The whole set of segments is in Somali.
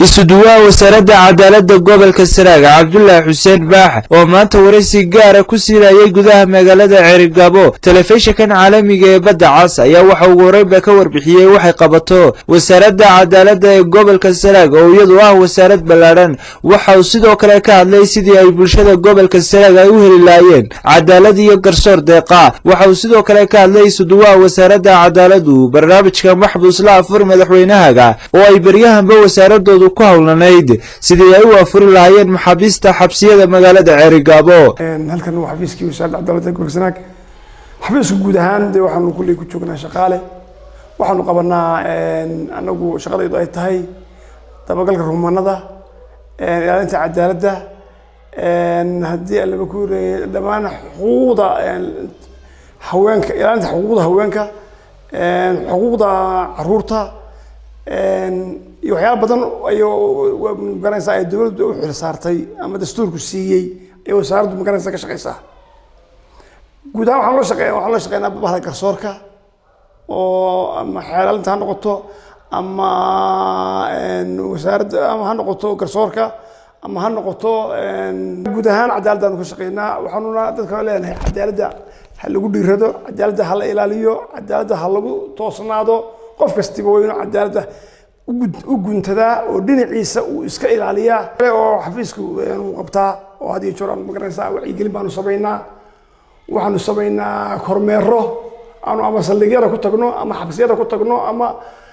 isuduwaha wasaaradda cadaaladda gobolka sanaag cabdulaahi xuseen baax oo maanta waraysi gaara ku siinayay gudaha magaalada cerigabo telefishinkan caalamiga ee badda cas ayaa waxa ugu horeynba ka warbixiyey waxay qabato wasaaradda cadaaladda ee gobolka sanaag oo iyadu ah wasaarad ballaadhan waxa uu sidoo kale ka hadlay sidii ay bulshada gobolka sanaag ay u heli laayeen cadaalad iyo garsoor deeqa waxa uu sidoo kale ka hadlay isuduwaha wasaaradda cadaaladdu barnaamijka maxbuus la afur madaxweynahaga oo ay beryahanba wasaaradoodu ku howlanayd sidii ay u afuri lahaayeen maxaabiista xabsiyada magaalada ceerigaabo halkan waa xafiiskii wasaaradda cadaaladda gobolka sanaag xafiiska guud ahaan dee waxaanu kulley ku joognaa shaqaale waxaanu qabanaa anagu shaqadaydu ay tahay dabagalka rumanada ilaalinta cadaaladda haddii alaba ku reeyay dhammaan xuquuqda haweenka ilaalinta xuquuqda haweenka xuquuqda caruurta iyo waxyaala badan ayo magaranaysaa ay dowladdu u xil saartay ama dastuurku siiyey ay wasaaraddu magaranaysa ka shaqeysaa guud ahaan waxaan loo shaqeeya waxaan loo shaqeynaa bahda garsoorka oo ama xeelaalinta ha noqoto ama wasaaradda ama ha noqoto garsoorka ama ha noqoto guud ahaan cadaaladdaanu ka shaqeynaa waxaanuna dadka leenahay cadaaladda ha lagu dhiirado cadaaladda ha la ilaaliyo cadaaladda ha lagu toosnaado qof kastiba waa inuu cadaaladda u guntadaa oo dhinaciisa uu iska ilaaliyaa oo xafiisku uu qabtaa oo had iyo joor aan magaranaysaa wacyigelin baanu samaynaa waxaanu samaynaa kormeero aanu ama saldhigyada ku tagno ama xabsiyada ku tagno ama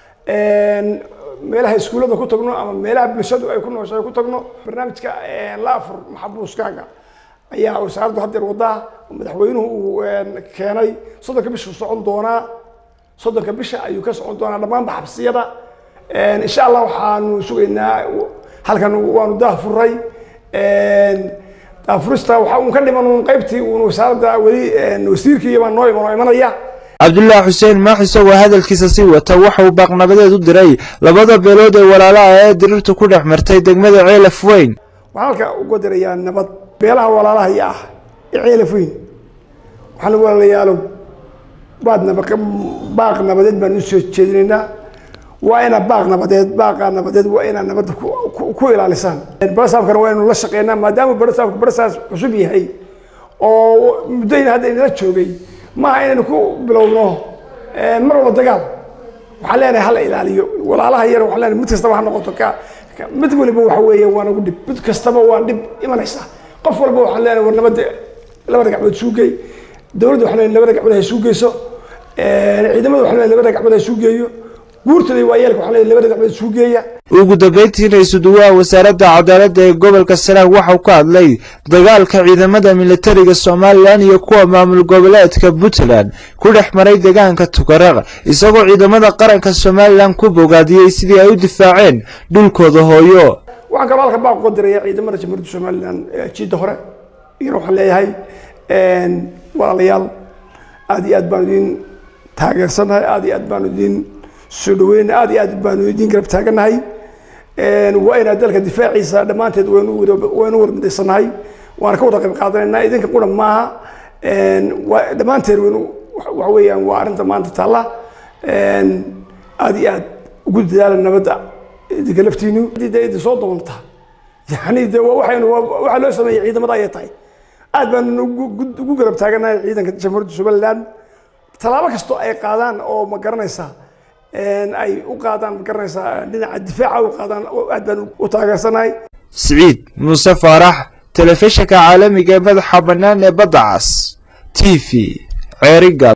meelaha iskuullada ku tagno ama meelaha bulshadu ay ku nooshahay ku tagno barnaamijka la afur maxabuuskaaga ayaa wasaaraddu haddeer wadaa madaxweynuhu uu keenay soddonka bisha socon doonaa soddonka bisha ayuu ka socon doonaa dhammaanba xabsiyada insha allah waxaanu sugaynaa halkan waanu daafuray daafurista waxa uun ka dhiman uun qaybtii uun wasaaradda weli wasiirkii baa noo iman oo imanaya cabdulaahi xuseen maax isagoo hadalkiisa sii wata waxa uu baaqnabadeed u diray labada beelood ee walaalaha ee dirirtu ku dhex martay degmada ceelaf weyn waxaan halka uga dirayaa nabad beelaha walaalahaya ah ee ceelaf weyn waxaan walaalayaalow baad naba baaq nabadeed baan usoo jeedinaynaa waa ina baaq nabadeed baaqa nabadeed waa inaa nabadda ku ilaalisaan barasaabkana waa inu la shaqeynaa maadaama barasaabka barasaas cusub yahay oo muddayna hadda inala joogay maaha inaynu ku bilowno mar walba dagaal waxaan leenahay hala ilaaliyo walaalaha yar waxaan leenahay mid kastaba ha noqoto ka mid waliba waxa weeye waa nagu dhib mid kastaba waa dhib imanaysa qof walba waxaan leenahay war nabadda labada gacmood suugey dowladda waxaan leenahay labada gacmood ha suugeyso ciidamada waxaan leenahay labada gacmood ha suugeeyo guurtada waa yeelka waxaan leenahay labada gacmood suugeeya ugu dambeyntiina isuduwaha wasaaradda cadaaladda ee gobolka sanaag waxauu ka hadlay dagaalka ciidamada militariga somalilan iyo kuwa maamul goboleedka puntland ku dhex maray deegaanka tukaraq isagoo ciidamada qaranka somalilan ku bogaadiyey sidii ay u difaaceen dhulkooda hooyo waxaan kaloo halka baaq uga diraya ciidamada jamhuuriyadda somalilan jiidda hore iyana waxaan leeyahay walaalayaal aad iyo aad baanu idin taageersanahay aad iyo aad baanu idin soo dhaweyna aad iyo aad baanu idin garab taaganahay waa inaa dalka difaaciisa dhammaanteed waynu warmidaysanahay waana ka wada qayb qaadanaynaa idinka qura maaha dhammaanteed waynu waxa weeyaan waa arrinta maanta taalla aad iyo aad ugu dadaala nabadda idinka laftiinu de idin soo doonta yani de waxaynu waxaa loo sameeyey ciidamada ayay tahay aad baanu ugu garab taaganahay ciidanka jamhuuriyadda somaliland tallaabo kastoo ay qaadaan oo ma garanaysaa ay u qaadaan ma garanaysaa dhinaca difaaca u qaadaan aad baan u taageersanahay siciid muuse faarax telefishinka caalamiga ee madaxa bannaan ee badda cas t v ceeriga